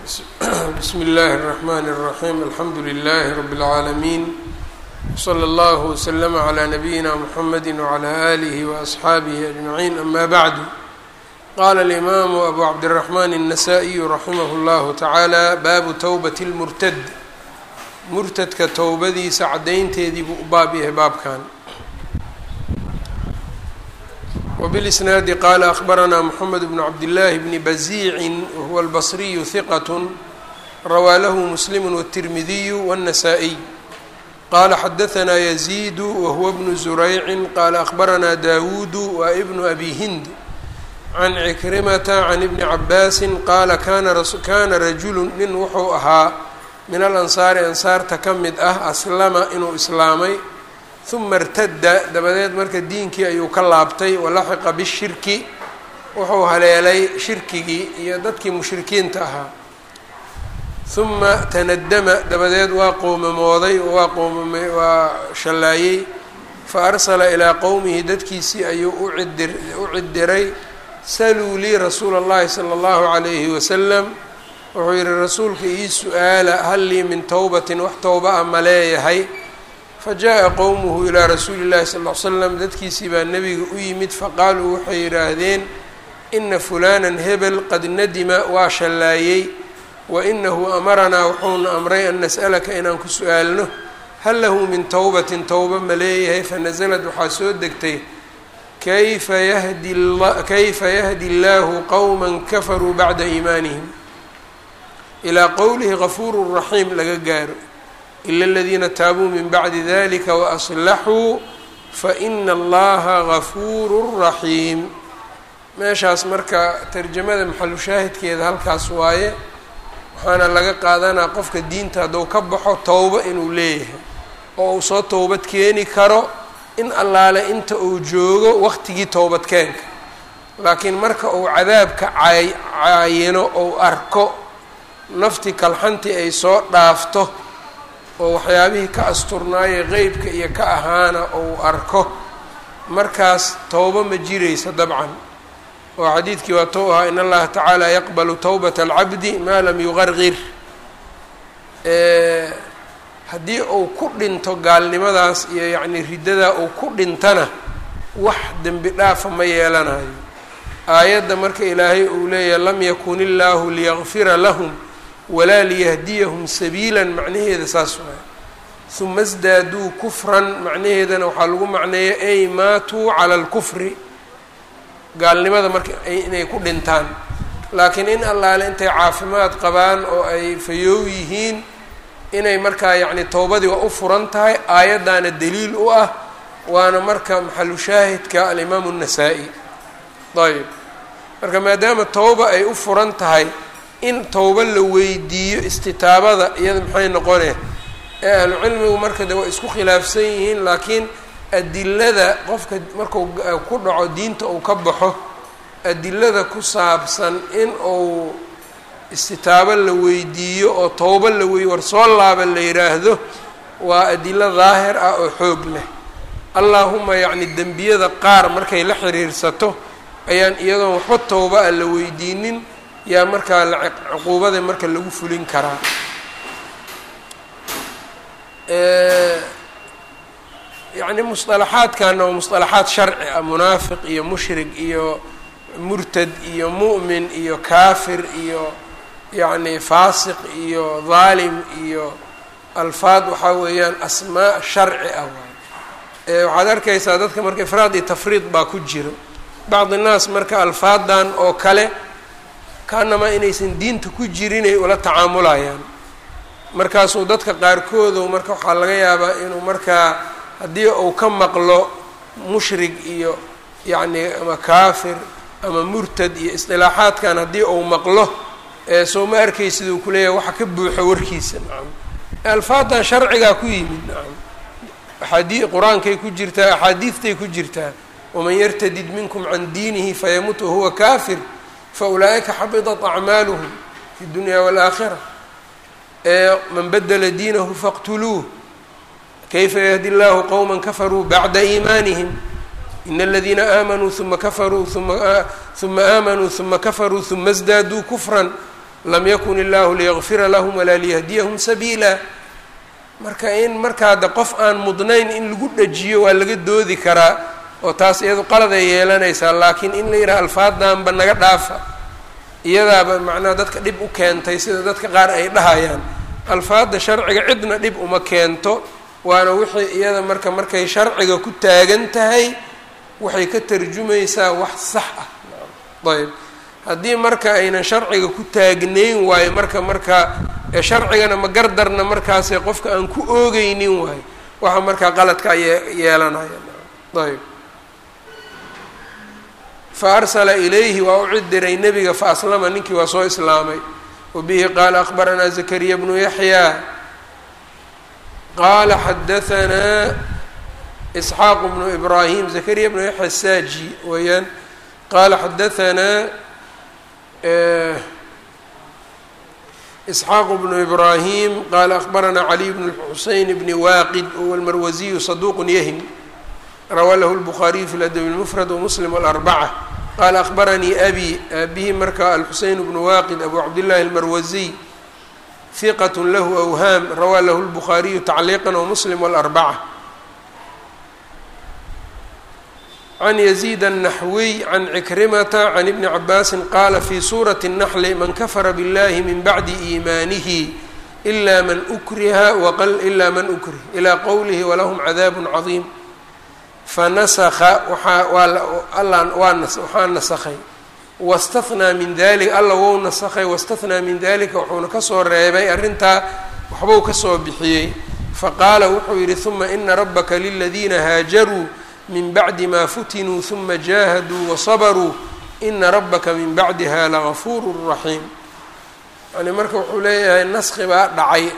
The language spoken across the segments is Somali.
bsmi اllahi الرحmn الرaحيم alxamdu لlh رb العaalمين وslى اllه وslm عlى نabيina mحamd وعlى آlih وأصxaabih أجمعين ama bعd qala الإmam أbu cabdالرحmn النsائي raximh اllah taعalى baabu twbaة الmurtad murtadka towbadiisa cadaynteedii buu u baab yahay baabkan وبالإsناad qال أخبرnا محمد بن عبد الله بن بزيع وهو البصري ثقة rawى lh مسلم والترمذي والنسائي qال xدثnا يزيد وهو بن زريع qال أخبرnا داوود وابن أbي هند عن عكرمة عن بن عباس qال kana رaجuل nin wuxuu ahaa min الأنصاaر أنsaarta ka mid ah أslma inuu islaamay uma irtada dabadeed marka diinkii ayuu ka laabtay walaxiqa bishirki wuxuu haleelay shirkigii iyo dadkii mushrikiinta ahaa uma tanadama dabadeed waa qoomamooday waa qoomam waa shallaayey fa arsala ilaa qowmihi dadkiisii ayuu ucidir u cidiray saluu lii rasuula اllahi salى اllahu عalayhi wasalam wuxuu yihi rasuulka ii su-aala hal lii min towbatin wax towba a ma leeyahay fajaءa qowmuhu ilaa rasuuli اllahi sal ll ly slam dadkiisii baa nebiga u yimid faqaaluu waxay yidhaahdeen ina fulana hebel qad nadima waa shallaayey wa inahu amaranaa wuxuuna amray an nas'alaka inaan ku su-aalno hal lahu min towbatin towba ma leeyahay fanasalad waxaa soo degtay kayfa yahdi kayfa yahdi اllahu qowma kafaruu bacda iimaanihim ilaa qowlihi gafuuru raxiim laga gaaro ila aladiina taabuu min bacdi dalika waaslaxuu faina allaha gafuuru raxiim meeshaas marka tarjamada maxalu shaahidkeeda halkaas waaye waxaana laga qaadanaa qofka diinta hadduu ka baxo towbo inuu leeyahay oo uu soo towbad keeni karo in allaale inta uu joogo waqtigii towbadkeenka laakiin marka uu cadaabka cay caayino ou arko nafti kalxantii ay soo dhaafto oo waxyaabihii ka asturnaaye qeybka iyo ka ahaana ou arko markaas towbo ma jiraysa dabcan oo xadiidkii waa tou ahaa in allaha tacaala yaqbalu towbata alcabdi maa lam yuqarqir haddii uu ku dhinto gaalnimadaas iyo yacnii riddadaa uu ku dhintana wax dembi dhaafa ma yeelanayo aayadda marka ilaahay uu leeyahay lam yakun illaahu liyaqfira lahum walaa liyahdiyahum sabiilan macnaheeda saas waay uma sdaaduu kufran macnaheedana waxaa lagu macneeya ay maatuu cala alkufri gaalnimada marka inay ku dhintaan laakiin in allaale intay caafimaad qabaan oo ay fayoow yihiin inay markaa yacni towbadii waa u furan tahay aayaddaana daliil u ah waana marka maxalu shaahidka alimaamu الnasaa-i ayb marka maadaama towba ay u furan tahay in towbo la weydiiyo istitaabada iyada maxay noqone ee ahlucilmigu marka de waa isku khilaafsan yihiin laakiin adilada qofka marku ku dhaco diinta uu ka baxo adilada ku saabsan in uu istitaabo la weydiiyo oo towbo la wey war soo laaba la yidhaahdo waa adilo daahir ah oo xoog leh allaahuma yacni dembiyada qaar markay la xiriirsato ayaan iyadoon waxba towba a la weydiinin yaa markaa cuquubada marka lagu fulin karaa yacni musطalaxaadkana waa musطalaxaad sharci ah munaafiq iyo mushrik iyo murtad iyo mu'min iyo kaafir iyo yacni faasiq iyo daalim iyo alfaad waxaa weeyaan asmaa sharci ah waay waxaad arkaysaa dadka marka ifraad iyo tafriid baa ku jiro bacd innaas marka alfaadan oo kale kaanamaa inaysan diinta ku jirinay ula tacaamulayaan markaasuu dadka qaarkoodu marka waxaa laga yaabaa inuu markaa haddii uu ka maqlo mushrig iyo yacni ama kaafir ama murtad iyo isdilaaxaadkan haddii uu maqlo soo ma arkaysid uu kuleeyahay waxa ka buuxo warkiisa nacam alfaadan sharcigaa ku yimid nacam axaadii qur-aankay ku jirtaa axaadiistay ku jirtaa waman yartadid minkum can diinihi fayamut wahuwa kaafir faulaa'ika xabidat acmaaluhum fi dunya waalaakhira man badla diinahu faqtuluuh kayfa yahdi llahu qowma kafaruu bacda iimaanihim in aladiina aamanuu uma kafaruu uma aamanuu uma kafaruu uma sdaaduu kufran lam yakun illaahu liyakfira lahum walaa liyahdiyahum sabiila marka in markaa de qof aan mudnayn in lagu dhajiyo waa laga doodi karaa oo taas iyadu qaladay yeelanaysaa laakiin in la yidhaha alfaadaanba naga dhaafa iyadaaba macnaha dadka dhib u keentay sida dadka qaar ay dhahayaan alfaadda sharciga cidna dhib uma keento waana wixii iyada marka markay sharciga ku taagan tahay waxay ka tarjumaysaa wax sax ah ayb haddii marka aynan sharciga ku taagnayn waayo marka marka sharcigana ma gardarna markaase qofka aan ku oogeynin waayo waxa markaa qaladka ye yeelanaya ayb fa arsala ilayhi waa u cidiray nebiga fa aslama ninkii waa soo islaamay wa bihi qaala akbaranaa zakariya bnu yaxyaa qaala xadahanaa isxaaq bnu ibraahim zakariya bnu yaxya saaji weeyaan qaala xadahanaa isxaaq bnu ibraahim qaala akbaranaa caliy bn xuseyn bni waaqid huwa almarwasiyu saduuq yahim rawaa lahu lbukhaariyu fi ladabi lmufrad wamuslim alarbaca qaala akbaranii abi abihi marka alxuseyn bnu waaqid abu cabdillahi almarwasiy hiqat lahu awhaam rawaa lahu lbukhaariyu tacliiqan wamuslim alarbaca can yaziid الnaxwiy can cikrimata can ibni cabaasin qaala fi suurati الnaxli man kafara biاllahi min bacdi iimaanihi ila man ukriha ila man ukrih ilaa qowlihi walahum cadaab cadiim fanasakha waaa waxaa nasakhay wastahnaa min dalika alla wou nasakhay wastahnaa min dalika wuxuuna kasoo reebay arrintaa waxbuu kasoo bixiyey faqaala wuxuu yihi huma ina rabaka liladiina haajaruu min bacdi ma futinuu huma jaahaduu wasabaruu ina rabaka min bacdiha lagafuuru raxiim yani marka wuxuu leeyahay naski baa dhacay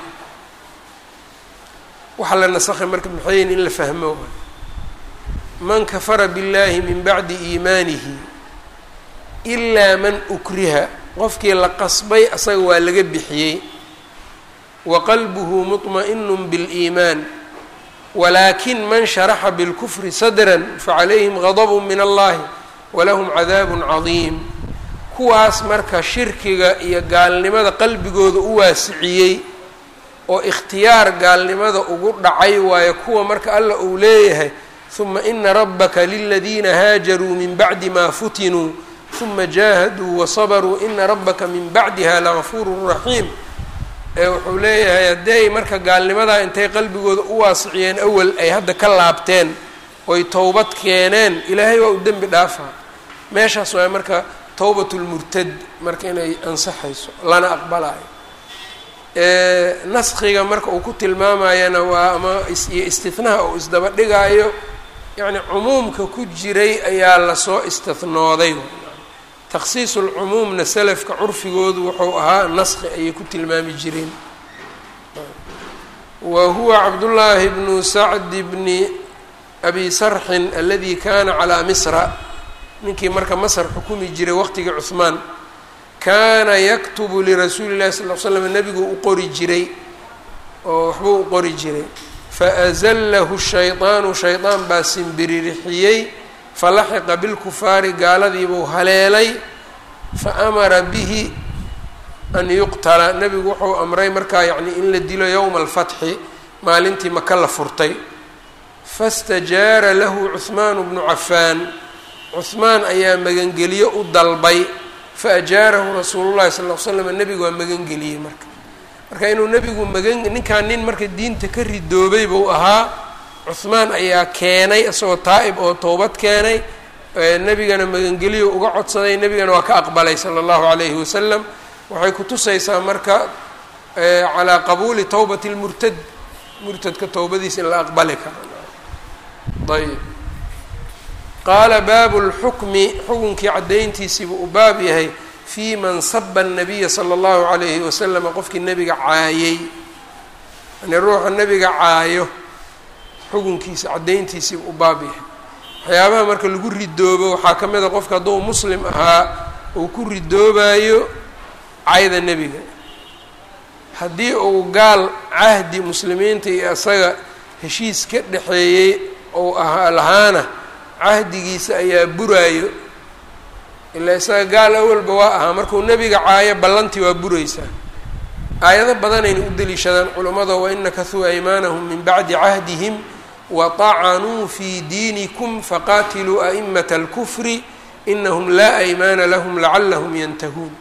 waxa la nasakhay marka maxayn in la fahmo man kafara biاllahi min bacdi iimaanihi ilaa man ukriha qofkii la qasbay asaga waa laga bixiyey wa qalbuhu muطma'inu biاliimaan walakin man sharaxa bilkufri sadran facalayhim gadb min allahi walahum cadaab cadiim kuwaas marka shirkiga iyo gaalnimada qalbigooda u waasiciyey oo ikhtiyaar gaalnimada ugu dhacay waayo kuwa marka alla uu leeyahay huma ina rabaka liladiina haajaruu min bacdi ma futinuu huma jaahaduu wasabaruu ina rabaka min bacdiha lagafuuru raxiim ee wuxuu leeyahay hadday marka gaalnimadaa intay qalbigooda u waasiciyeen awal ay hadda ka laabteen oy towbad keeneen ilaahay waa u dembi dhaafaa meeshaas waa marka towbatulmurtad marka inay ansaxayso lana aqbalayo naskiga marka uu ku tilmaamayana waa ama iyo istihnaha uu isdaba dhigaayo yacni cumuumka ku jiray ayaa lasoo istihnooday takhsiisu lcumuumna selafka curfigoodu wuxuu ahaa naski ayay ku tilmaami jireen wa huwa cabdullaahi bnu sacdi bni abi sarxin aladi kana calaa misra ninkii marka masr xukumi jiray waqtigii cuhmaan kaana yaktubu lirasuuli llahi sal l slam nebigu u qori jiray oo waxbuu u qori jiray faazallahu shaydaanu shaydaan baa simbiririxiyey falaxiqa bilkufaari gaaladiibuu haleelay fa amara bihi an yuqtala nebigu wuxuu amray markaa yacni in la dilo yowma alfatxi maalintii maka la furtay fastajaara lahu cuhmaanu bnu cafaan cuhmaan ayaa magangeliyo u dalbay faajaarahu rasuulu llahi sal l slam nebigu waa magangeliyey marka marka inuu nebigu magan ninkaan nin marka diinta ka ridoobay buu ahaa cuhmaan ayaa keenay isagoo taa'ib oo towbad keenay nebigana magangeliyo uga codsaday nebigana waa ka aqbalay sala allahu calayhi wasalam waxay kutusaysaa marka calaa qabuuli towbati lmurtad murtadka towbadiisa in la aqbali karo ayb qaala baabu lxukmi xukunkii caddayntiisiibuu u baab yahay fii man saba annabiya sala allahu calayhi wasalama qofkii nebiga caayey yani ruuxa nebiga caayo xukunkiisa caddayntiisiibuu u baab yahay waxyaabaha marka lagu ridoobo waxaa ka mid a qofka hadduu muslim ahaa uu ku ridoobayo cayda nebiga haddii uu gaal cahdi muslimiinta iyo isaga heshiis ka dhexeeyey ou ahaa lahaana cahdigiisa ayaa buraayo ilaa isaga gaal awalba waa ahaa markuu nebiga caayo ballantii waa buraysaa aayado badanayna u deliishadaan culummada wain nakasuu aymaanahum min bacdi cahdihim waطacanuu fii diinikum faqaatiluu a'immata اlkufri inahum laa aymaana lahum lacalahum yantahuun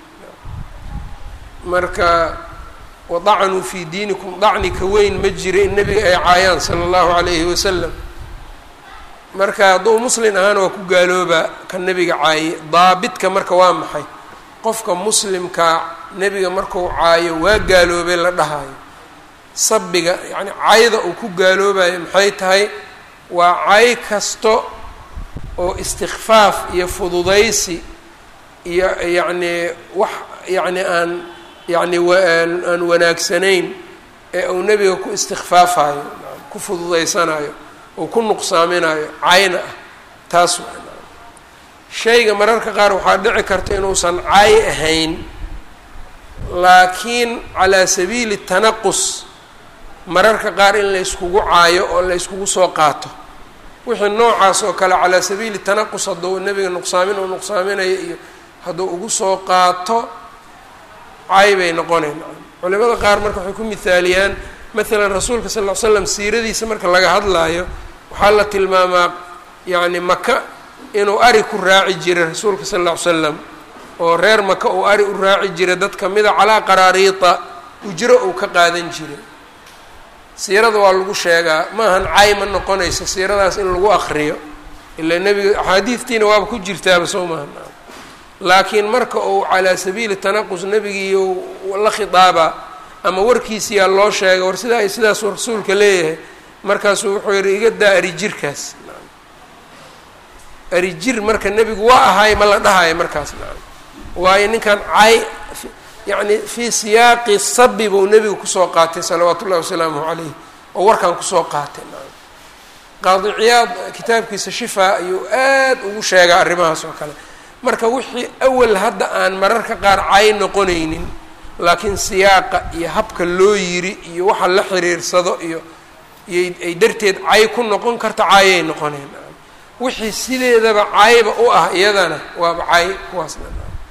marka wadacanuu fii diinikum dacni ka weyn ma jira in nebiga ay caayaan sala allahu calayhi wasalam marka hadduu muslin ahaana waa ku gaaloobaa ka nebiga caaye daabidka marka waa maxay qofka muslimkaa nebiga marku caayo waa gaaloobay la dhahayo sabbiga yacni cayda uu ku gaaloobayo maxay tahay waa cay kasto oo istikfaaf iyo fududaysi iyo yacnii wax yacni aan yacni aan wanaagsanayn ee uu nebiga ku istikfaafayo ku fududaysanayo uu ku nuqsaaminayo cayna ah taas waa shayga mararka qaar waxaa dhici karta inuusan cay ahayn laakiin calaa sabiili tanaqus mararka qaar in la yskugu caayo oo la yskugu soo qaato wixii noocaas oo kale calaa sabiili tanaqus hadduu nebiga nuqsaamin uu nuqsaaminayo iyo hadduu ugu soo qaato cay bay noqonayn culimada qaar marka waxay ku mithaaliyaan maalan rasuulka sal ll ly slam siiradiisa marka laga hadlaayo waxaa la tilmaamaa yacni maka inuu ari ku raaci jiray rasuulka sal lla ly slam oo reer maka uu ari u raaci jiray dad kamida calaa qaraariita ujro uu ka qaadan jiray siirada waa lagu sheegaa maahan cay ma noqonayso siiradaas in lagu akriyo ilaa nebiga axaadiidtiina waaba ku jirtaaba soo maahan laakiin marka uu calaa sabiili tanaqus nebigii la khitaaba ama warkiisiyaa loo sheegay war sidaa ay sidaasuu rasuulka leeyahay markaasuu wuxuu yihi iga daa arijirkaas arijir marka nebigu waa ahaay ma la dhahayo markaas waayo ninkan cay yacni fii siyaaqi sabi buu nebigu kusoo qaatay salawaatu ullahi wasalaamuhu calayh oo warkan kusoo qaatay qaadi ciyaad kitaabkiisa shifaa ayuu aad ugu sheegaa arrimahaas oo kale marka wixii awal hadda aan mararka qaar cay noqonaynin laakiin siyaaqa iyo habka loo yiri iyo waxa la xiriirsado iyo iyo ay darteed cay ku noqon karta caayay noqoneen wixii sideedaba cayba u ah iyadana waaba cay kuwaasna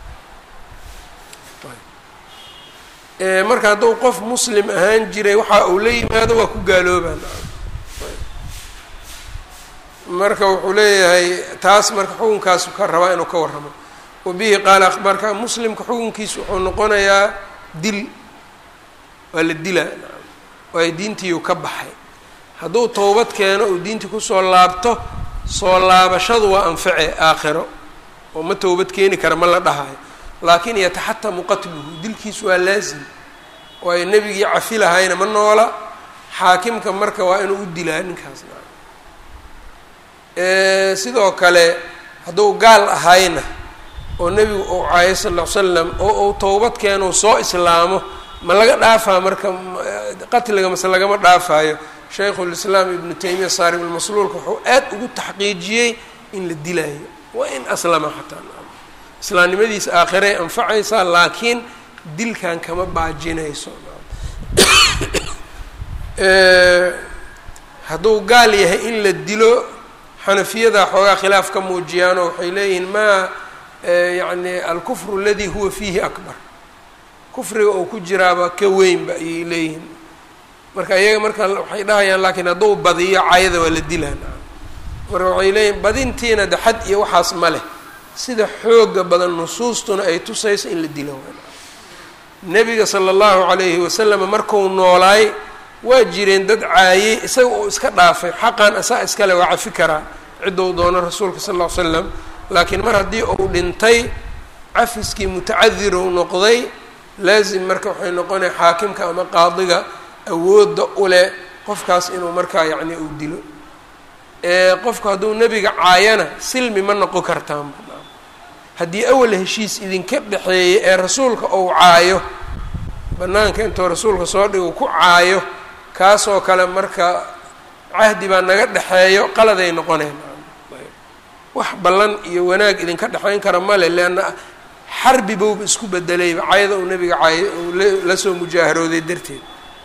marka hadduu qof muslim ahaan jiray waxa uu la yimaado waa ku gaaloobaan marka wuxuu leeyahay taas marka xukunkaasu ka rabaa inuu ka warramo wa bihi qaala akhbarka muslimka xukunkiisu wuxuu noqonayaa dil waa la dilaa waayo diintiiu ka baxay hadduu towbad keeno uu diintii kusoo laabto soo laabashadu waa anface aakhiro oo ma towbad keeni kara ma la dhahayo laakiin yataxatamu qatluhu dilkiisu waa laasim waayo nebigii cafi lahayna ma noola xaakimka marka waa inuu u dilaa ninkaas sidoo kale hadduu gaal ahayna oo nebigu uu caayo sal ll ly slam oo uu towbad keeno soo islaamo ma laga dhaafaa marka qatliga mase lagama dhaafayo shaykhulislaam ibnu taymiya saarib almasluulka wuxuu aad ugu taxqiijiyey in la dilaayo waa in aslama xataa islaamnimadiisa aakhiray anfacaysaa laakiin dilkan kama baajinayso hadduu gaal yahay in la dilo xanafiyada xoogaa khilaaf ka muujiyaanoo waxay leeyihiin maa yacni alkufru aladi huwa fiihi akbar kufriga oo ku jiraaba ka weynba ayay leeyihiin marka iyaga marka waxay dhahayaan laakiin hadduu badiyo cayada waa la dilaan marka waxay leeyihin badintiina de xad iyo waxaas ma leh sida xooga badan nusuustuna ay tusayso in la dilo nebiga sala allahu calayhi wasalam marku noolaay waa jireen dad caayey isaga uu iska dhaafay xaqan asaa iskale waa cafi karaa ciddou doono rasuulka sal ll ly slam laakiin mar haddii uu dhintay cafiskii mutacadiru noqday laazim marka waxay noqonaya xaakimka ama qaadiga awoodda u leh qofkaas inuu markaa yacni uu dilo qofku hadduu nebiga caayana silmi ma noqon kartaan haddii awal heshiis idinka dhexeeyay ee rasuulka uu caayo bannaanka intuu rasuulka soo dhigo ku caayo kaasoo kale marka cahdi baa naga dhexeeyo qaladay noqoneen wax ballan iyo wanaag idinka dhexayn kara male leanna xarbi bowba isku bedelayba cayada uu nebiga caayo uu la soo mujaaharooday darteed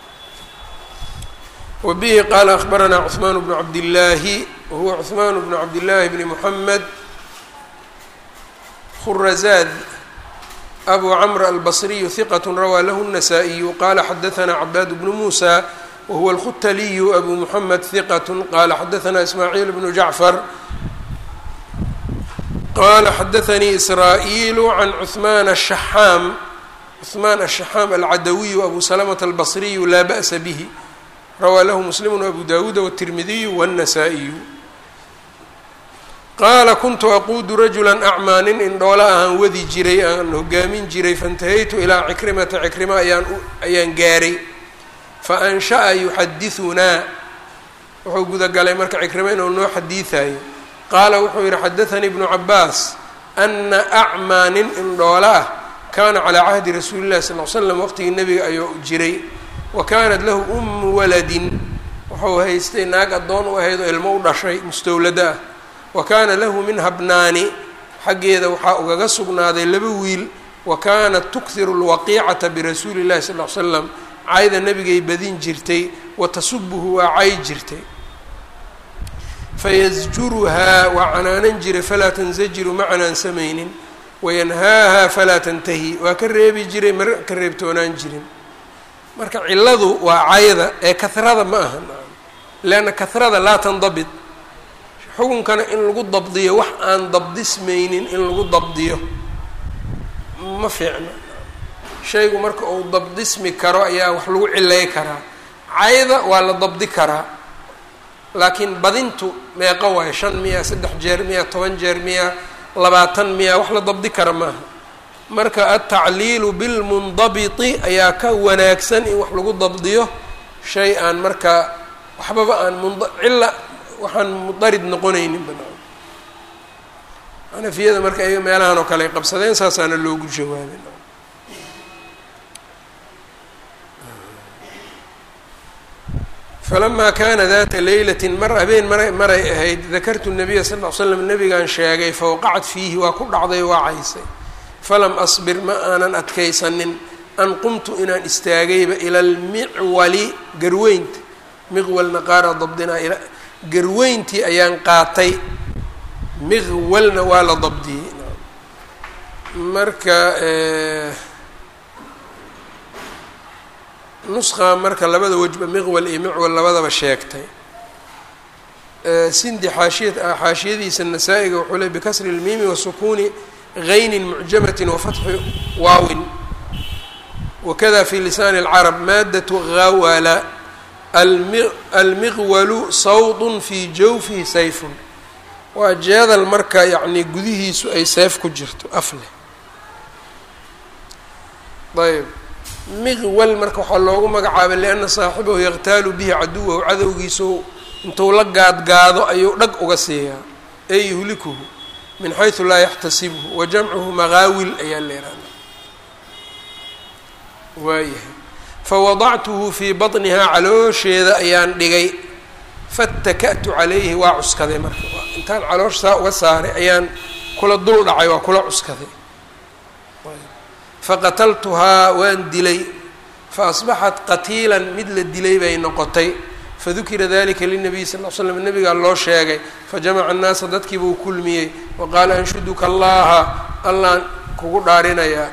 wa bihi qaala akhbaranaa cuثmaan bnu cabdillaahi wahuwa cuثmaan bnu cabdillaahi bni muxamed khurazaad abu cmr albصriyu hiqat rawaa lahu النasaaئiyu qala xadaثna cabaad bnu musa wahuwa اlkhutaliyu abu muxamed hiqat qala xadaثna ismaaciil bnu jacfar qala xadaثanii israa'iilu can cuثman الشhaxaam cuثmaan الشhaxaam alcadawiyu abu slmة albصriyu laa ba'sa bih rawaa lahu muslim abu dawuud wالtirmidiyu wالنasaaئiyu qaala kuntu aquudu rajula acmaa nin indhoola ahaan wadi jiray aan hogaamin jiray faintahaytu ilaa cikrimata cikrima ayaan ayaan gaaray fa ansha'a yuxadihunaa wuxuu gudagalay marka cikrimo inuu noo xadiidayo qaala wuxuu yihi xadaanii ibnu cabaas ana acmaa nin indhoola ah kaana calaa cahdi rasuuli llahi sal l slam waqtigii nebiga ayuu jiray wa kaanat lahu ummu waladin wuxuu haystay naag addoon u ahayd oo ilmo u dhashay mustowlada ah wa kaana lahu minha bnaani xaggeeda waxaa ugaga sugnaaday laba wiil wa kaanat tukhiru lwaqiicata birasuuli llahi sal l slam cayda nebigay badin jirtay wa tasubuhu waa cay jirtay fayasjuruhaa waa canaanan jiray falaa tansajiru ma canaansamaynin wayanhaaha falaa tantahi waa ka reebi jiray mar ka reebtoonaan jirin marka ciladu waa cayda ee kahrada ma aha leanna kahrada laa tandabit xukunkana in lagu dabdiyo wax aan dabdismaynin in lagu dabdiyo ma fiicno shaygu marka uu dabdismi karo ayaa wax lagu cilay karaa cayda waa la dabdi karaa laakiin badintu meeqa waayo shan miya saddex jeer miya toban jeer miya labaatan miya wax la dabdi kara maaha marka altacliilu bilmundabiti ayaa ka wanaagsan in wax lagu dabdiyo shay aan marka waxbaba aan mund cilla waxaan mudarid noqonaynin banaan xanafiyada marka iyaga meelahan oo kale ay qabsadeen saasaana loogu jawaabay falamaa kaana data leylati mar habeen mara maray ahayd dakartu nabiya sal l slam nabigaan sheegay fawaqacat fiihi waa ku dhacday waa caysay falam asbir ma aanan adkaysanin an qumtu inaan istaagayba ila almicwali garweynta miqwalna qaara dabdinaa garweyntii ayaan qaatay miqwalna waa la dabdiyey marka nusqa marka labada wejba miqwal iyo micwal labadaba sheegtay sindi xaashiya xaashiyadiisa nasaa-iga wuxuu ley bikasri اlmiimi wasukuuni gaynin mucjamatin wafatxi waawin wakada fi lisaani اlcarab maadatu gawala almiqwalu sawdun fii jawfihi sayfun waa jeedal marka yacni gudihiisu ay seef ku jirto af leh ayb miqwal marka waxaa loogu magacaabay lianna saaxibahu yaqtaalu bihi caduwahu cadowgiisu intuu la gaadgaado ayuu dhag uga siiyaa ee yuhlikuhu min xaysu laa yaxtasibhu wa jamcuhu maqaawil ayaa leeraana waayahay fawadactuhu fii baطnihaa caloosheeda ayaan dhigay fataka'tu calayhi waa cuskaday marka intaan caloosh saa uga saaray ayaan kula dul dhacay waa kula cuskaday faqataltuhaa waan dilay faasbaxat qatiilan mid la dilay bay noqotay fadukira dalika linabiy sal l slam nabigaa loo sheegay fajamaca annaasa dadkiibuu kulmiyey wa qaala anshuduka allaha allaan kugu dhaarinayaa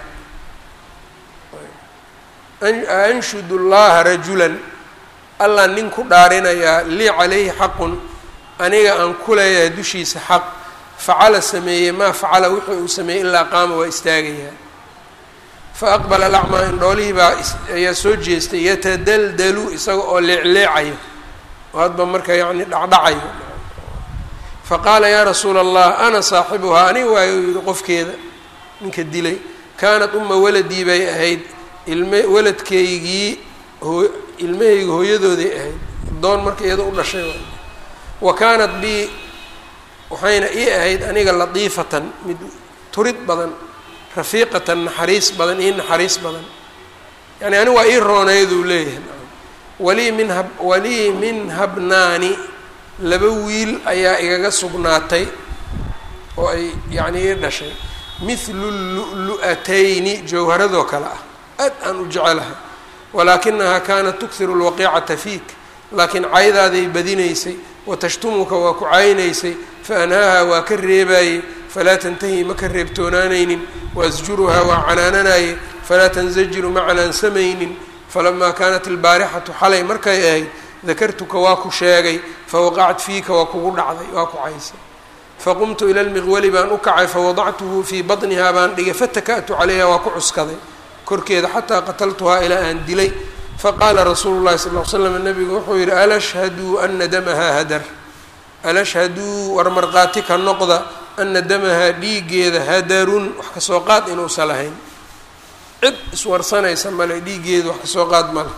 anshudu llaha rajulan allaan nin ku dhaarinayaa lii calayhi xaqun aniga aan ku leeyahay dushiisa xaq facala sameeyey maa facala wuxuu uu sameeyey ilaa qaama waa istaagayaa faaqbala alacmaa indhoolihii baa ayaa soo jeestay yatadaldalu isaga oo leecleecayo oo hadba marka yacni dhacdhacayo faqaala yaa rasuula allah ana saaxibuhaa aniga waayo yihi qofkeeda ninka dilay kaanat uma waladii bay ahayd ilme waladkaygii hoo ilmahayga hooyadooday ahayd doon marka iyado u dhashay wa kaanat bi waxayna ii ahayd aniga latiifatan mid turid badan rafiiqatan naxariis badan ii naxariis badan yani ani waa ii rooneyduu leeyahay walii min hab walii min habnaani laba wiil ayaa igaga sugnaatay oo ay yacni ii dhashay mithlu lu'lu'atayni jawharadoo kale ah aad aan u jecelahay walaakinahaa kaanat tukhiru lwaqiicata fiik laakiin caydaaday badinaysay watashtumuka waa ku caynaysay fa anhaaha waa ka reebaayey falaa tantahi ma ka reebtoonaanaynin waasjuruhaa waa canaananaye falaa tanzajiru ma canaansamaynin falamaa kaanat ilbaarixatu xalay markay ahayd dakartuka waa ku sheegay fawaqacat fiika waa kugu dhacday waa ku caysay faqumtu ila lmiqwali baan u kacay fawadactuhu fii batnihaa baan dhigay fataka'tu calayha waa ku cuskaday korkeeda xataa qataltuhaa ilaa aan dilay faqaala rasuulu llahi sal l slam nabigu wuxuu yidhi alashhaduu ana damahaa hadar alashhaduu war markhaati ka noqda ana damahaa dhiiggeeda hadarun wax kasoo qaad inuusan lahayn cid iswarsanaysa male dhiiggeeda wax kasoo qaad male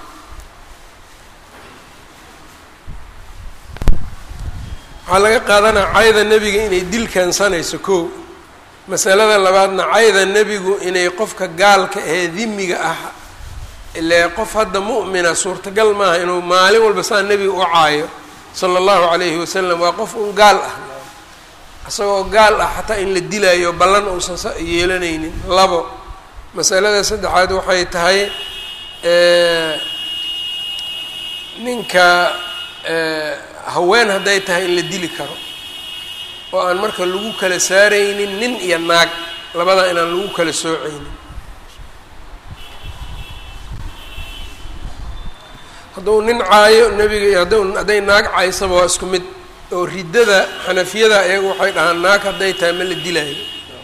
waxaa laga qaadanaa cayda nebiga inay dil keensanayso kow masalada labaadna cayda nebigu inay qofka gaalka ee dimiga ah ile qof hadda mu'mina suurtagal maaha inuu maalin walba saa nebiga u caayo sala allahu calayhi wasalam waa qof un gaal ah isagoo gaal ah xataa in la dilaayo ballan uusan sa yeelanaynin labo masalada saddexaad waxay tahay ninka haween hadday tahay in la dili karo oo aan marka lagu kala saaraynin nin iyo naag labada inaan lagu kala soocaynin hadduu nin caayo nebiga iyo hadda hadday naag caysaba waa isku mid oo riddada xanafiyada iyagu waxay dhahaan naag hadday tahay ma la dilaayo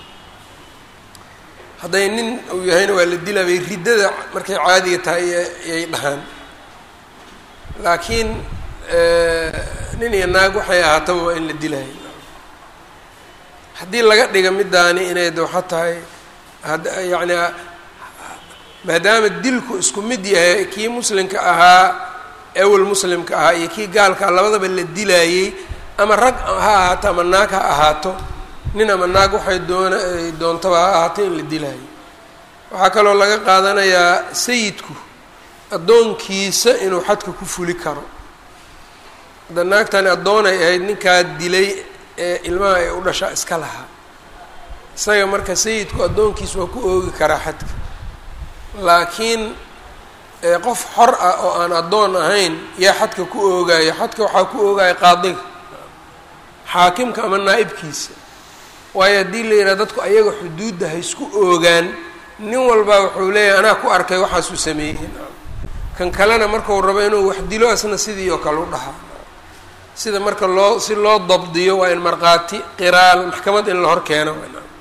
hadday nin uu yahayna waa la dilaa bay riddada markay caadiga tahay yay dhahaan laakiin nin iyo naag waxay ahaataba waa in la dilaayo haddii laga dhiga midaani inay dooxa tahay yani maadaama dilku isku mid yahay kii muslimka ahaa ewel muslimka ahaa iyo kii gaalkaa labadaba la dilaayey ama rag ha ahaato ama naag ha ahaato nin ama naag waxay doona doontaba ha ahaato in la dilaayo waxaa kaloo laga qaadanayaa sayidku addoonkiisa inuu xadka ku fuli karo hadda naagtani addoonay ahayd ninkaa dilay ee ilmaha ay u dhashaa iska lahaa isaga marka sayidku addoonkiisa waa ku oogi karaa xadka laakiin qof xor ah oo aan addoon ahayn yaa xadka ku oogaayo xadka waxaa ku oogaya qaadiga xaakimka ama naa'ibkiisa waayo haddii la yidhaha dadku ayaga xuduudda ha isku oogaan nin walbaa wuxuu leeyahay anaa ku arkay waxaasuu sameeyey kan kalena markau rabo inuu wax dilo asna sidii oo kale u dhahaa sida marka loo si loo dabdiyo waa in markhaati qiraal maxkamad in la hor keeno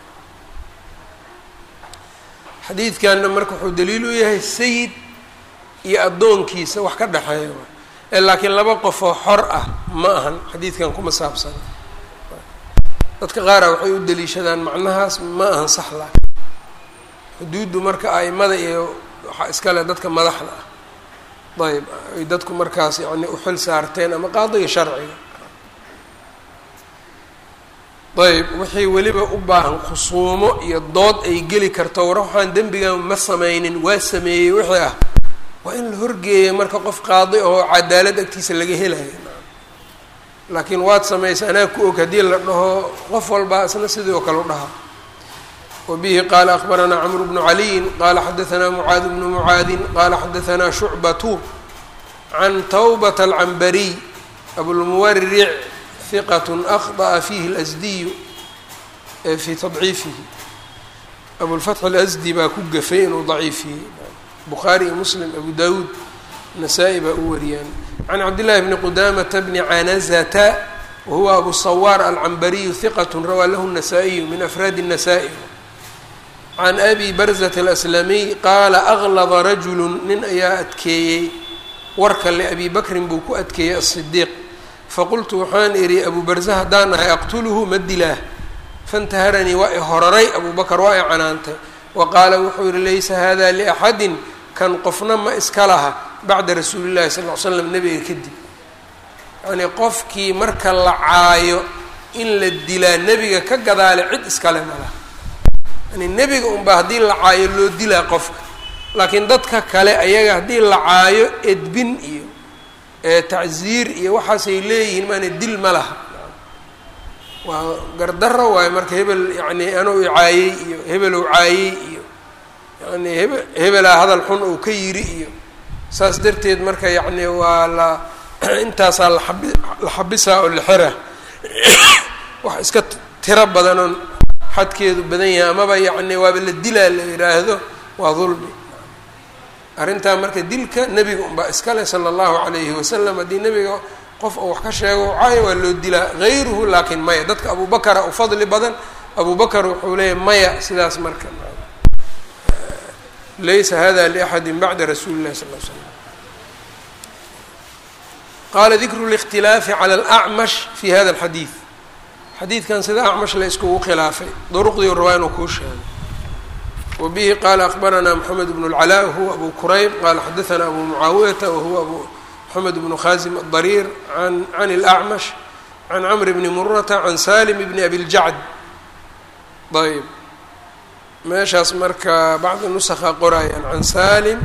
xadiidkanna marka wuxuu daliil u yahay sayid iyo addoonkiisa wax ka dhexeeya ee laakiin laba qofoo xor ah ma ahan xadiidkan kuma saabsana dadka qaara waxay u daliishadaan macnahaas ma ahan sax laakin xuduuddu marka a'imada iyo waxaa iskale dadka madaxda ah ayb ay dadku markaas yani u xil saarteen ama qaadiga sharciga ayb wixii weliba u baahan khusuumo iyo dood ay geli karto war waxaan dembigan ma sameynin waa sameeyey wixii ah waa in la horgeeya marka qof qaadi oo cadaalad agtiisa laga helayo laakiin waad samaysa anaa ku og haddii la dhaho qof walbaa isna sidii oo kale u dhaha wbihi qala akbaranaa cmr bnu caliyin qala xadaanaa mucaad bnu mucaadin qala xadaanaa shucbatu can tawbata alcambariy abulmuwaric hiqat akhطأa fihi اlasdiyu fii tadciifihi abulfatx اlasdi baa ku gafay inuu daciifiyey bukhaari iyo muslim abu dawuud nasaa-i baa u wariyaan can cabdillahi bni qudamata bni canazata wahuwa abu sawaar alcambariyu hiqat rawaa lahu الnasaa-iyu min afraadi الnasaa-i can abi barzat alaslamiy qaala aglada rajulu nin ayaa adkeeyey warka liabi bakrin buu ku adkeeyey asidiiq faqultu waxaan idhi abu barze haddaan ahay aqtuluhu ma dilaah fantaharanii waa i horaray abuu bakar waa i canaantay wa qaala wuxuu yihi laysa hada liaxadin kan qofna ma iska laha bacda rasuuli llahi sal l slam nebiga kadib yacnii qofkii marka la caayo in la dilaa nebiga ka gadaale cid iskale malaha yani nebiga unbaa haddii la caayo loo dilaa qofka laakiin dadka kale ayaga haddii la caayo edbin iyo tacziir iyo waxaasay leeyihiin maana dil ma laha waa gardaro waayo marka hebel yani anuu caayey iyo hebelow caayey iyo yani hebe hebelaa hadal xun ou ka yiri iyo saas darteed marka yacni waa la intaasaa laxabi la xabisaa oo la xera wax iska tiro badanoon xadkeedu badan yahay amaba yacni waaba la dilaa la yidhaahdo waa dulmi arrintaa marka dilka nebiga unbaa iskale sala allahu calayhi wasalam haddii nebiga qof uu wax ka sheego caayo waa loo dilaa hayruhu laakiin maya dadka abubakara u fadli badan abubakar wuxuu leeyahy maya sidaas marka laysa hada liaxadi bacda rasuuli illahi sal l slam qaala dikru اlاkhtilaafi calى اlأcmash fi hada اlxadiid xadiidkan sida acmash la iskugu khilaafay duruqdii rabaa inuu kuu sheego wa bihi qaala akbaranaa moxamed bn اlcalaa wahuwa abu kurayb qaala xadaana abu mucaawiyata wahuwa abu moxamed bnu khaasim adariir an can اlأcmash can camr bni murata can salim bni abi ljacd ayb meeshaas marka bacdi nusakha qorayaan can salim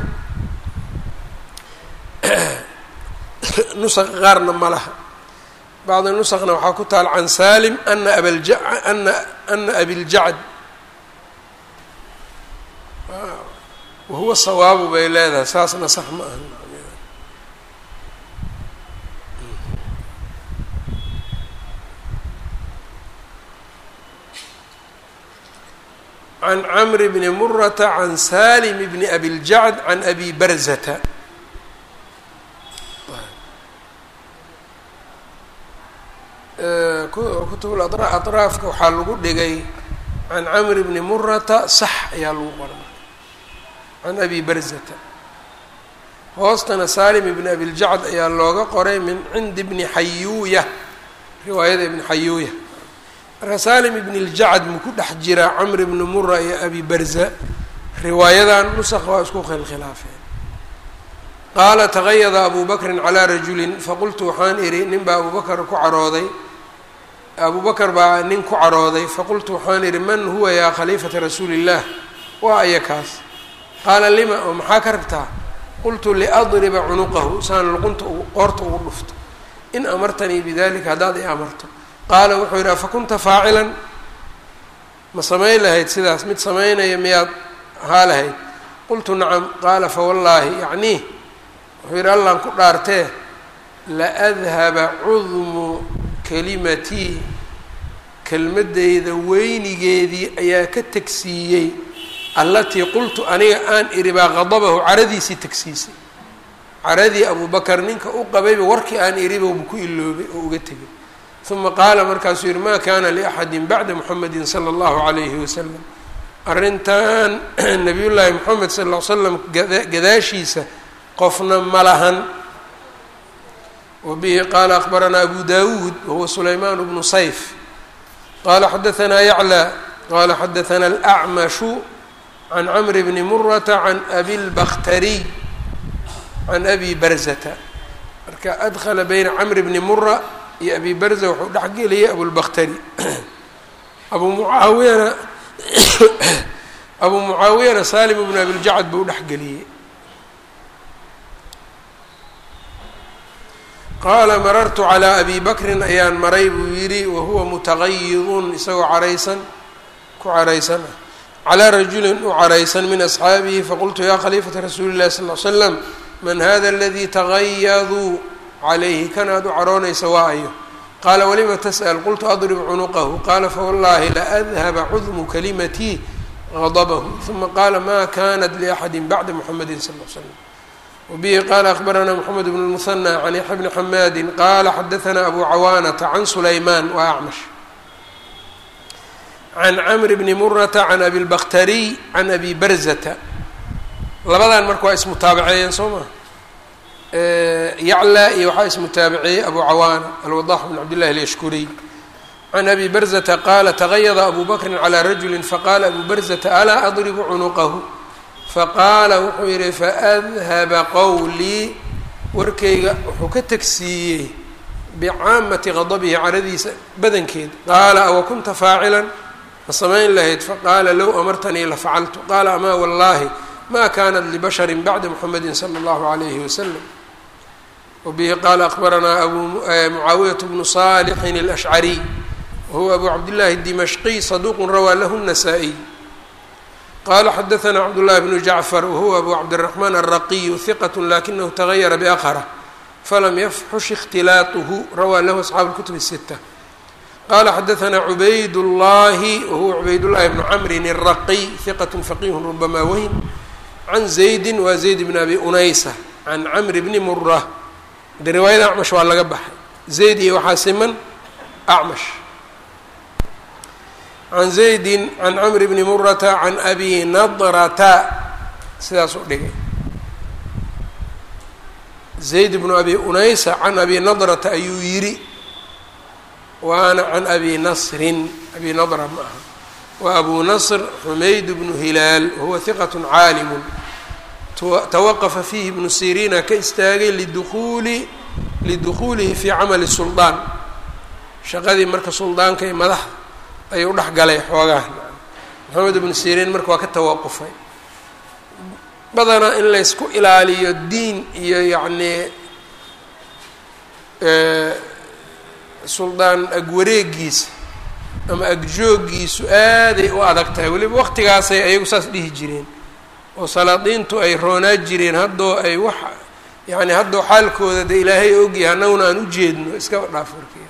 nusaqa qaarna ma laha bacdi nusakna waxaa ku taal can salim ana abalja ana ana abiljacd wahuwa sawaabu bay leedahay saasna sax ma aha can camr bni murata can salim bni abiljacd can abi barzata kutub aطraafka waxaa lagu dhigay can camr bni murata sax ayaa lagu qora can abi barzata hoostana salim ibni abiljacd ayaa looga qoray min cindi bni xayuuya riwaayada ibni xayuuya marka salim ibn اljacd maku dhex jira camr ibni mura iyo abi barza riwaayadan nusq waa isku khilkhilaafeen qaala tagayada abu bakrin calaa rajulin faqultu waxaan idhi nin baa abubakr ku carooday abu bakr baa nin ku carooday faqultu waxaan idhi man huwa yaa khaliifata rasuuli اllah waa aya kaas qaala lima oo maxaa ka rabtaa qultu liadriba cunuqahu saan luqunta qoorta ugu dhufto in amartanii bidalika haddaad i amarto qaala wuxuu yidhi afakunta faacilan ma samayn lahayd sidaas mid samaynaya miyaad ahaa lahayd qultu nacam qaala fawallaahi yacnii wuxuu yidhi allaan ku dhaartee laadhaba cudmu kalimatii kelmaddayda weynigeedii ayaa ka tegsiiyey allatii qultu aniga aan idhi baa qadabahu caradiisii tegsiisay caradii abubakar ninka u qabayba warkii aan idhibowba ku iloobay oo uga tegay uma qaala markaasuu yihi ma kana liaxadi bacda muxamedi sala allahu calayhi wasalam arrintan nabiyullaahi moxamed sal ll l slam gadaashiisa qofna ma lahan wa bihi qaala akbaranaa abu dawuud wahuwa sulaymaan bnu sayf qala xadaanaa yaclى qala xadaana alacmashu can camr bni murata can abi lbakhtariy can abi barzata marka adkhala bayna camr bni mura iyo abi barza wuxuu dhexgeliyay abulbakhtari abu mucaawiyana abu mucaawiyana salim bnu abiljacd buu dhexgeliyey qaala marartu calaa abi bakrin ayaan maray buu yidhi wahuwa mutaqayidun isagoo caraysan ku caraysan ah calaa rajulin u caraysan min asxaabihi faqultu ya khaliifata rasuuli llahi sal l slam man hada aladii tagayaduu calayhi kan aad u caroonaysa waa ayo qaala walima tas'al qultu adrib cunuqahu qaala fawallaahi laadhaba cudmu kalimatii gadabahu uma qaala ma kanat liaxadi bacda muxamedi sal l slam wbihi qala akbaranaa mxamed bn lmuhanى can yaxya bni xamaadi qala xadaanaa abu cawaanata can sulaymaan wa acmash can camr bni murata can abi lbakhtariy can abi barzata labadan marka waa ismutaabaceeyeen soo maa yaclaa iyo waxaa ismutaabaceeyey abu cawaana alwadax bn cabdillahi alyashkuriy can abi barzata qaala tagayada abu bakrin calى rajuli faqala abu barzata alaa adribu cunuqahu faqaala wuxuu yidhi faadhaba qowlii warkayga wuxuu ka tegsiiyey bicaamati qadabihi caradiisa badankeed qaala awa kunta faacilan ma samayn lahayd faqaala low amartanii lafacaltu qaala amaa wallaahi ma kanat libashari bacda muxamedi sala allahu alayhi wasalam wabihi qaala akbaranaa abu mucaawiyat bnu salixin alashcariy wahuwa abu cabdillahi dimashqiy saduuqun rawaa lahu nasaa-iy qala xadaana cabdullahi bnu jacfar wahuwa abu cabdiraxmaan alraqiyu hiqat lakinahu tagayara biaqhra falam yafxush ikhtilaatuhu rawaa lahu asxaabu lkutub الsita qala xadaثna cubayd الlahi wahuwa cubayd llahi bnu cmrin الraqiy hiqat faqih rubama wahm can zaydi wa zayd bn abi unaysa can cmr bni mura de riwaayada acmash waa laga baxay zayd iyo waxaa siman acmash can zaydi can cmr bni murata can abi nadrata sidaas u dhigay zayd bnu abi unaysa can abi nadrata ayuu yidhi waana can abi nasrin abi nadra ma aha wa abu nasr xumayd bnu hilaal wahuwa hiqat caalimu tawaqafa fiihi ibnu siriina ka istaagay liduuuli lidukhuulihi fii camali suldaan shaqadii marka suldaanka ee madaxa ayuu dhex galay xoogaha maxamed ibnu siriin marka waa ka tawaqufay badanaa in laysku ilaaliyo diin iyo yacnii suldaan agwareegiisa ama agjoogiisu aaday u adag tahay weliba waqtigaasay ayagu saas dhihi jireen oo salaadiintu ay roonaa jireen haddoo ay wax yacni haddoo xaalkooda de ilaahay ogyahay annaguna aan u jeedno iskaba dhaaf warkiya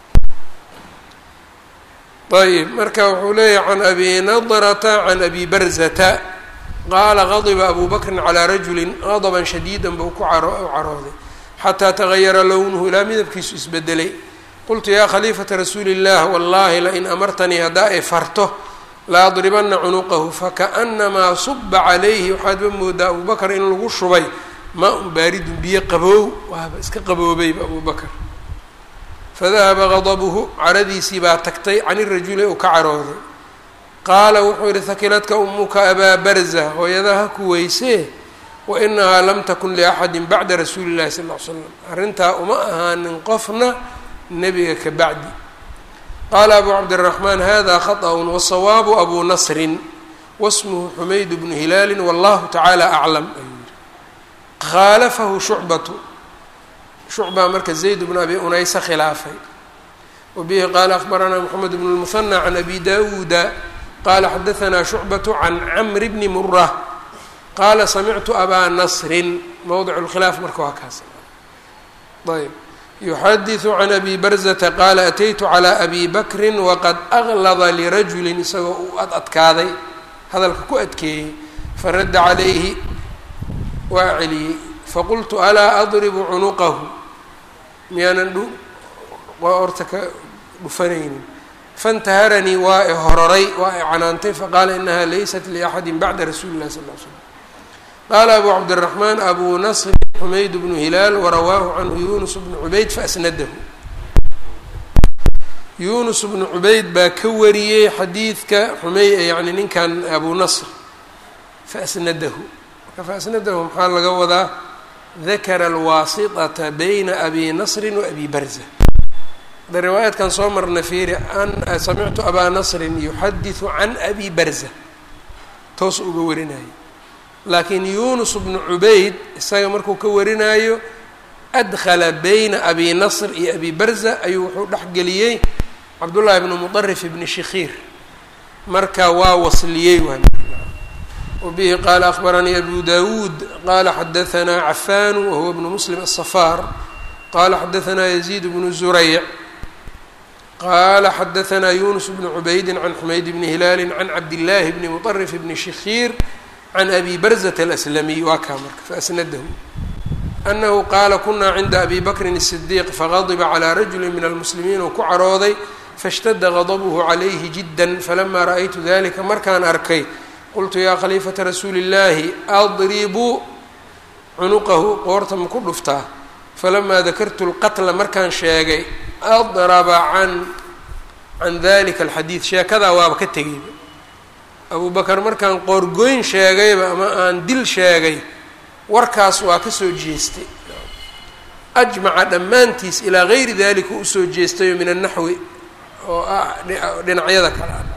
ayb marka wuxuu leeyahy can abi nadrata can abi barzata qaala qadiba abu bakrin calaa rajulin qadaban shadiidan buu ku caro carooday xataa tagayara lownuhu ilaa midabkiisu isbedelay qultu yaa khaliifata rasuuli illah wallahi lain amartanii haddaa ay farto la adribana cunuqahu fakaأnamaa suba calayhi waxaadba moodaa abu bakr in lagu shubay maa un baaridun biyo qaboow waaba iska qaboobayba abu bakr fadahaba gadabuhu caradiisii baa tagtay can irajuli uu ka carooday qaala wuxuu yihi hakiladka umuka abaa barza hooyadaha ku weysee wainahaa lam takun liaxadi bacda rasuuli llahi sal l l slam arrintaa uma ahaanin qofna nebiga ka bacdi qaala abu cabdiraxmaan hada khaطأ wasawaabu abu nasrin wasmuhu xumayd bnu hilaali wallahu tacaala aclam ayuu yihi khaalafahu shucbatu shucbaa marka zayd bnu abi unaysa khilaafay wabihi qaala akbaranaa moxamed bn lmuhanى can abi dawuuda qala xadaanaa shucbatu can camri bni mura qaala samictu abaa nasrin mowdic lkhilaaf marka waa kaas ayb yuxadiثu can abi barzata qaala ataytu calى abi bakri waqad aglada lirajuli isagoo uu ad adkaaday hadalka ku adkeeyey faradda calayhi waa celiyey faqultu alaa adribu cunuqahu miyaanan dhu orta ka dhufanaynin faاntaharanii waa i hororay waa i canaantay faqaala inaha laysat liaxadi bacda rasuuli اlahi sal l slm qaala abu cabdiraxmaan abu nasr xumayd bnu hilaal warawaahu canhu yunus bnu cubayd faasnadahu yunus bnu cubayd baa ka wariyey xadiidka xumey yani ninkan abu nasr faasnadahu marka faasnadahu maxaa laga wadaa dakara alwaasitata bayna abi nasrin wa abi barza da riwaayaadkan soo marna fiiri an samictu abaa nasrin yuxadiثu can abi barza toos uga warinaya laakiin yunus bnu cubayd isaga markuu ka warinaayo adkhala bayna abi nasr iyo abi barza ayuu wuxuu dhexgeliyey cabdullaahi bnu mudarif ibni shikhiir marka waa wasliyey waa wabihi qaala akbaranii abu dawuud qaala xadaanaa cafaanu wahuwa bnu muslim aلsafaar qaala xadaanaa yaziid bnu zurayc qaala xadaanaa yunus bnu cubaydi can xumayd bni hilaali can cabdillaahi bni muطarif bni shikhiir can abi barzata alaslamiy waa kaa marka faasnadahu anahu qaala kunaa cinda abi bakrin الsidiiq fagadiba calىa rajuli min almuslimiin uu ku carooday faاshtada gadabuhu calayhi jidda falama ra'aytu dalika markaan arkay qultu yaa khaliifata rasuuli اllaahi adribu cunuqahu qoorta ma ku dhuftaa falamaa dakartu lqatla markaan sheegay adraba can can dalika alxadiid sheekadaa waaba ka tegayba abu bakar markaan qoorgoyn sheegayba ama aan dil sheegay warkaas waa ka soo jeestay ajmaca dhammaantiis ilaa gayri dalika usoo jeestayo min annaxwi oo ah dhinacyada kale ah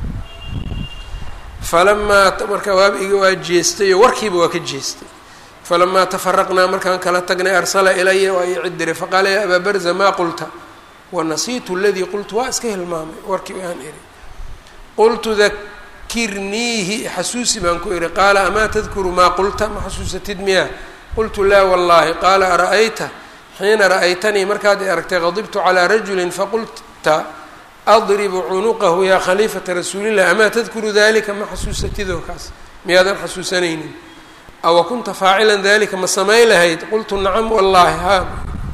falamaa marka waabiga waa jeestayo warkiiba waa ka jeestay falamaa tafaraqnaa markaan kala tagnay arsala ilaya waa ii cid diray faqaala yaa abaa barza maa qulta wanasiitu aladii qultu waa iska hilmaamay warkii aan iri qultu dakirniihi xasuusi baan ku ihi qaala amaa tadkuru maa qulta ma xasuusatid miyaa qultu laa wallaahi qaala ara'ayta xiina ra'aytanii markaad i aragtay qadibtu calaa rajulin faqulta adribu cunuqahu yaa khaliifata rasuulilah amaa tadkuru dalika ma xasuusatidoo kaas miyaadan xasuusanaynin awa kunta faacilan dalika ma samayn lahayd qultu nacam wallaahi haa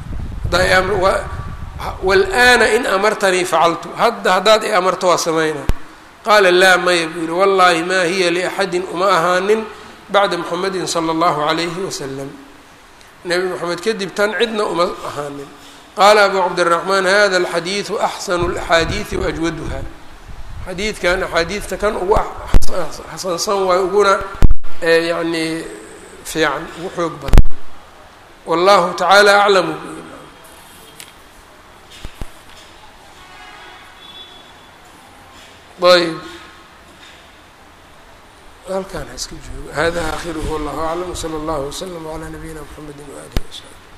walaana in amartanii facaltu hadda haddaad i amarto waa samaynaa qaala laa maya buu yihi wallaahi maa hiya liaxadin uma ahaanin bacda muxamedin sala allahu calayhi wasalam nebi moxamed kadib tan cidna uma ahaanin qaala abu cabdiraxmaan hada alxadiidu axsanu alaxaadiidi waajwaduha xadiidkan axaadiidta kan ugu xasansan waayo uguna yacni fiican ugu xoog badan wallahu tacaala aclamu ayb halkaan ha iska joogo hada aakhiruhu wallahu aclam wsala allahu waslama calaa nabiyina mxamedi waalihi wasaxbi